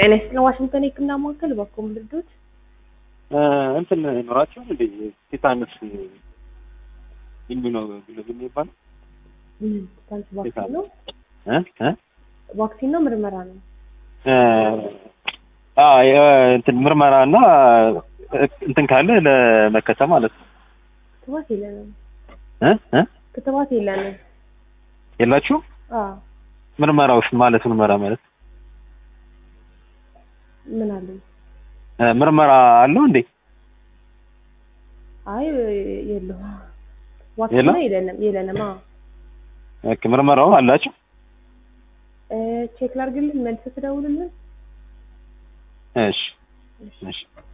ጤና ይስጥልን ዋሽንግተን የህክምና ማዕከል በኮም ልርዶት እንትን ኖራቸው እንደ ቲታንስ ኢሚኖግሎቢን የሚባለው ታንስ ቫክሲን ነው እ እ ቫክሲን ነው ምርመራ ነው አ እንትን ምርመራ እና እንትን ካለ ለመከተብ ማለት ነው ክትባት የለንም እ እ ክትባት የለንም የላችሁም አዎ ምርመራዎች ማለት ምርመራ ማለት ምን አለኝ እ ምርመራ አለው እንዴ አይ የለውም ዋክሲን የለም? የለንም የለንም አዎ ኦኬ ምርመራው አላችሁ እ ቼክ ላድርግልን መልስ ትደውልልን እሺ እሺ